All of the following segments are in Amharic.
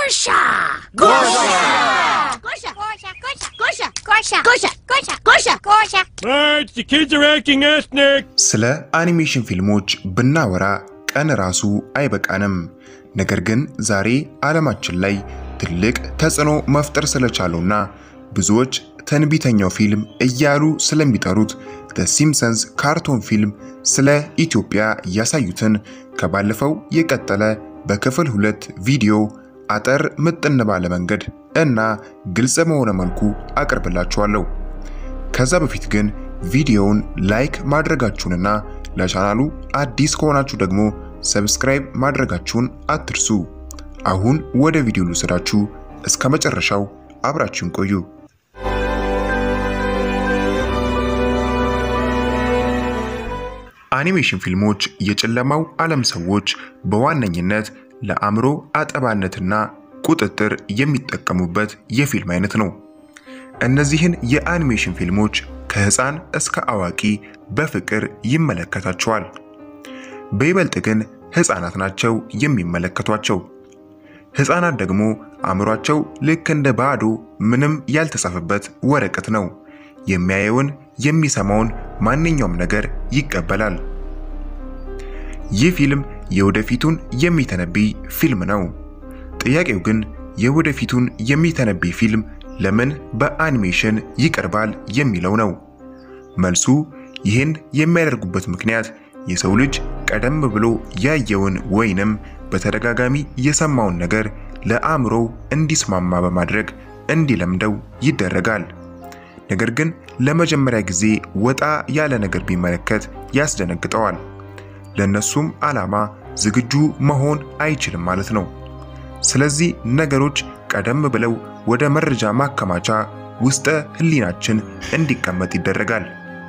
Gosha! Gosha! Gosha! Gosha! Gosha! Gosha! Gosha! Gosha! Gosha! Gosha! Marge, the kids are acting ethnic. ስለ አኒሜሽን ፊልሞች ብናወራ ቀን ራሱ አይበቃንም። ነገር ግን ዛሬ ዓለማችን ላይ ትልቅ ተጽዕኖ መፍጠር ስለቻለውና ብዙዎች ትንቢተኛው ፊልም እያሉ ስለሚጠሩት ደ ሲምፕሰንስ ካርቶን ፊልም ስለ ኢትዮጵያ ያሳዩትን ከባለፈው የቀጠለ በክፍል ሁለት ቪዲዮ አጠር ምጥን ባለ መንገድ እና ግልጽ በሆነ መልኩ አቀርብላችኋለሁ። ከዛ በፊት ግን ቪዲዮውን ላይክ ማድረጋችሁንና ለቻናሉ አዲስ ከሆናችሁ ደግሞ ሰብስክራይብ ማድረጋችሁን አትርሱ። አሁን ወደ ቪዲዮ ልውሰዳችሁ። እስከ መጨረሻው አብራችሁን ቆዩ። አኒሜሽን ፊልሞች የጨለማው ዓለም ሰዎች በዋነኝነት ለአእምሮ አጠባነትና ቁጥጥር የሚጠቀሙበት የፊልም አይነት ነው። እነዚህን የአኒሜሽን ፊልሞች ከህፃን እስከ አዋቂ በፍቅር ይመለከታቸዋል። በይበልጥ ግን ህፃናት ናቸው የሚመለከቷቸው። ህፃናት ደግሞ አእምሯቸው ልክ እንደ ባዶ ምንም ያልተጻፈበት ወረቀት ነው። የሚያየውን የሚሰማውን ማንኛውም ነገር ይቀበላል። ይህ ፊልም የወደፊቱን የሚተነብይ ፊልም ነው። ጥያቄው ግን የወደፊቱን የሚተነብይ ፊልም ለምን በአኒሜሽን ይቀርባል የሚለው ነው። መልሱ ይህን የሚያደርጉበት ምክንያት የሰው ልጅ ቀደም ብሎ ያየውን ወይንም በተደጋጋሚ የሰማውን ነገር ለአእምሮው እንዲስማማ በማድረግ እንዲለምደው ይደረጋል። ነገር ግን ለመጀመሪያ ጊዜ ወጣ ያለ ነገር ቢመለከት ያስደነግጠዋል። ለነሱም ዓላማ ዝግጁ መሆን አይችልም ማለት ነው። ስለዚህ ነገሮች ቀደም ብለው ወደ መረጃ ማከማቻ ውስጠ ህሊናችን እንዲቀመጥ ይደረጋል።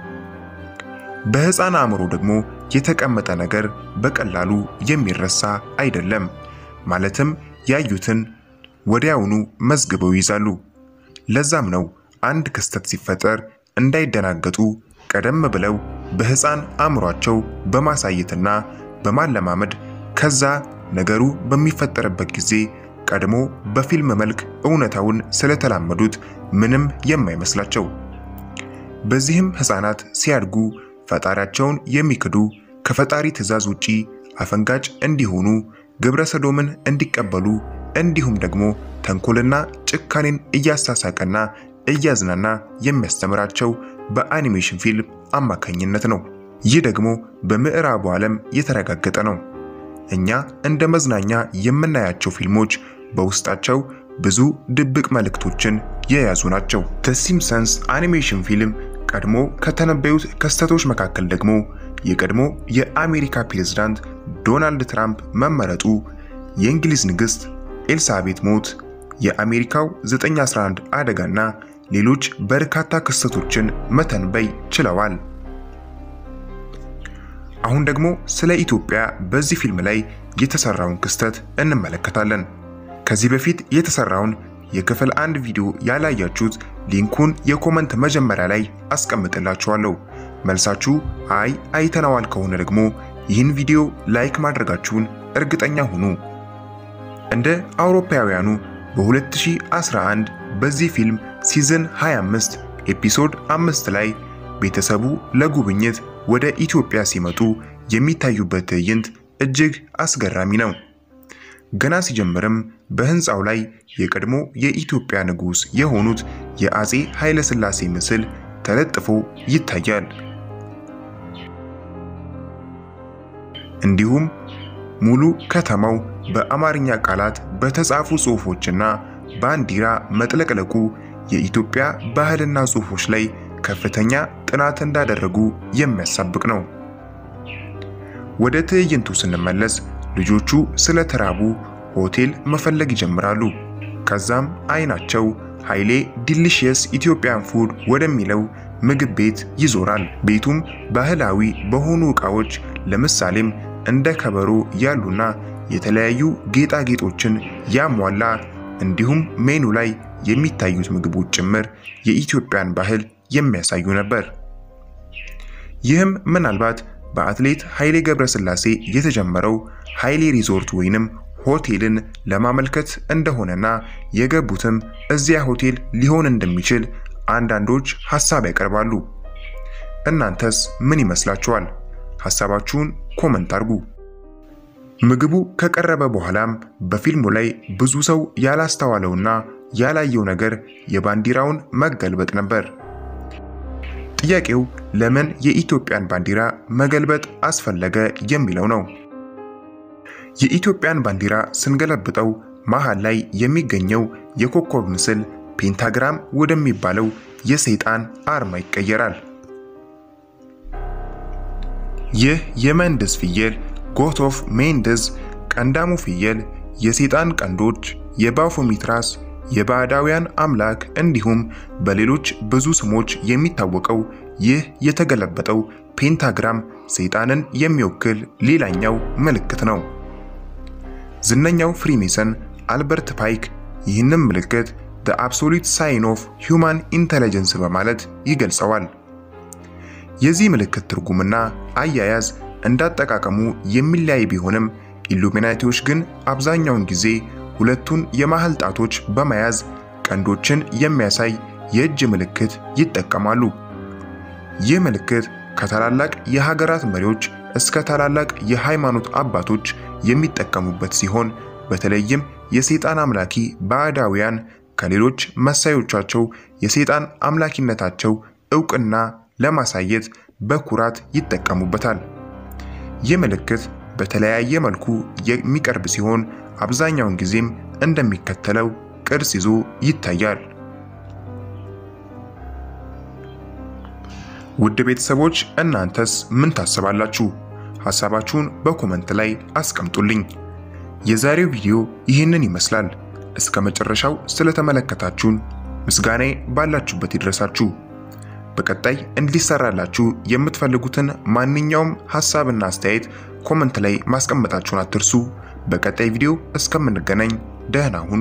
በህፃን አእምሮ ደግሞ የተቀመጠ ነገር በቀላሉ የሚረሳ አይደለም። ማለትም ያዩትን ወዲያውኑ መዝግበው ይይዛሉ። ለዛም ነው አንድ ክስተት ሲፈጠር እንዳይደናገጡ ቀደም ብለው በህፃን አእምሯቸው በማሳየትና በማለማመድ ከዛ ነገሩ በሚፈጠርበት ጊዜ ቀድሞ በፊልም መልክ እውነታውን ስለተላመዱት ምንም የማይመስላቸው። በዚህም ህፃናት ሲያድጉ ፈጣሪያቸውን የሚክዱ ከፈጣሪ ትዕዛዝ ውጪ አፈንጋጭ እንዲሆኑ ግብረ ሰዶምን እንዲቀበሉ እንዲሁም ደግሞ ተንኮልና ጭካኔን እያሳሳቀና እያዝናና የሚያስተምራቸው በአኒሜሽን ፊልም አማካኝነት ነው። ይህ ደግሞ በምዕራቡ ዓለም የተረጋገጠ ነው። እኛ እንደ መዝናኛ የምናያቸው ፊልሞች በውስጣቸው ብዙ ድብቅ መልእክቶችን የያዙ ናቸው። ደ ሲምፕሰንስ አኒሜሽን ፊልም ቀድሞ ከተነበዩት ክስተቶች መካከል ደግሞ የቀድሞ የአሜሪካ ፕሬዝዳንት ዶናልድ ትራምፕ መመረጡ፣ የእንግሊዝ ንግሥት ኤልሳቤት ሞት፣ የአሜሪካው 911 አደጋና ሌሎች በርካታ ክስተቶችን መተንበይ ችለዋል። አሁን ደግሞ ስለ ኢትዮጵያ በዚህ ፊልም ላይ የተሰራውን ክስተት እንመለከታለን። ከዚህ በፊት የተሰራውን የክፍል አንድ ቪዲዮ ያላያችሁት ሊንኩን የኮመንት መጀመሪያ ላይ አስቀምጥላችኋለሁ። መልሳችሁ አይ አይተነዋል ከሆነ ደግሞ ይህን ቪዲዮ ላይክ ማድረጋችሁን እርግጠኛ ሁኑ። እንደ አውሮፓውያኑ በ2011 በዚህ ፊልም ሲዝን 25 ኤፒሶድ 5 ላይ ቤተሰቡ ለጉብኝት ወደ ኢትዮጵያ ሲመጡ የሚታዩበት ትዕይንት እጅግ አስገራሚ ነው። ገና ሲጀምርም በህንፃው ላይ የቀድሞ የኢትዮጵያ ንጉሥ የሆኑት የአፄ ኃይለ ሥላሴ ምስል ተለጥፎ ይታያል። እንዲሁም ሙሉ ከተማው በአማርኛ ቃላት በተጻፉ ጽሑፎችና ባንዲራ መጥለቅለቁ የኢትዮጵያ ባህልና ጽሑፎች ላይ ከፍተኛ ጥናት እንዳደረጉ የሚያሳብቅ ነው። ወደ ትዕይንቱ ስንመለስ ልጆቹ ስለተራቡ ሆቴል መፈለግ ይጀምራሉ። ከዛም አይናቸው ኃይሌ ዲሊሽየስ ኢትዮጵያን ፉድ ወደሚለው ምግብ ቤት ይዞራል። ቤቱም ባህላዊ በሆኑ ዕቃዎች ለምሳሌም እንደ ከበሮ ያሉና የተለያዩ ጌጣጌጦችን ያሟላ እንዲሁም ሜኑ ላይ የሚታዩት ምግቦች ጭምር የኢትዮጵያን ባህል የሚያሳዩ ነበር። ይህም ምናልባት በአትሌት ኃይሌ ገብረስላሴ የተጀመረው ኃይሌ ሪዞርት ወይንም ሆቴልን ለማመልከት እንደሆነና የገቡትም እዚያ ሆቴል ሊሆን እንደሚችል አንዳንዶች ሐሳብ ያቀርባሉ። እናንተስ ምን ይመስላችኋል? ሐሳባችሁን ኮመንት አድርጉ። ምግቡ ከቀረበ በኋላም በፊልሙ ላይ ብዙ ሰው ያላስተዋለውና ያላየው ነገር የባንዲራውን መገልበጥ ነበር። ጥያቄው ለምን የኢትዮጵያን ባንዲራ መገልበጥ አስፈለገ የሚለው ነው። የኢትዮጵያን ባንዲራ ስንገለብጠው መሃል ላይ የሚገኘው የኮከብ ምስል ፔንታግራም ወደሚባለው የሰይጣን አርማ ይቀየራል። ይህ የመንደዝ ፍየል ጎት ኦፍ ሜንደዝ ቀንዳሙ ፍየል፣ የሰይጣን ቀንዶች፣ የባፎሚት ራስ፣ የባዕዳውያን አምላክ እንዲሁም በሌሎች ብዙ ስሞች የሚታወቀው ይህ የተገለበጠው ፔንታግራም ሰይጣንን የሚወክል ሌላኛው ምልክት ነው። ዝነኛው ፍሪሜሰን አልበርት ፓይክ ይህንን ምልክት the absolute sign of human intelligence በማለት ይገልጸዋል። የዚህ ምልክት ትርጉምና አያያዝ እንዳጠቃቀሙ የሚለያይ ቢሆንም ኢሉሚናቲዎች ግን አብዛኛውን ጊዜ ሁለቱን የመሃል ጣቶች በመያዝ ቀንዶችን የሚያሳይ የእጅ ምልክት ይጠቀማሉ። ይህ ምልክት ከታላላቅ የሀገራት መሪዎች እስከ ታላላቅ የሃይማኖት አባቶች የሚጠቀሙበት ሲሆን በተለይም የሰይጣን አምላኪ ባዕዳውያን ከሌሎች መሳዮቻቸው የሰይጣን አምላኪነታቸው ዕውቅና ለማሳየት በኩራት ይጠቀሙበታል። ይህ ምልክት በተለያየ መልኩ የሚቀርብ ሲሆን አብዛኛውን ጊዜም እንደሚከተለው ቅርጽ ይዞ ይታያል። ውድ ቤተሰቦች እናንተስ ምን ታስባላችሁ? ሐሳባችሁን በኮመንት ላይ አስቀምጡልኝ። የዛሬው ቪዲዮ ይህንን ይመስላል። እስከ መጨረሻው ስለተመለከታችሁን ምስጋናዬ ባላችሁበት ይድረሳችሁ። በቀጣይ እንዲሰራላችሁ የምትፈልጉትን ማንኛውም ሐሳብና አስተያየት ኮመንት ላይ ማስቀመጣችሁን አትርሱ። በቀጣይ ቪዲዮ እስከምንገናኝ ደህና ሁኑ።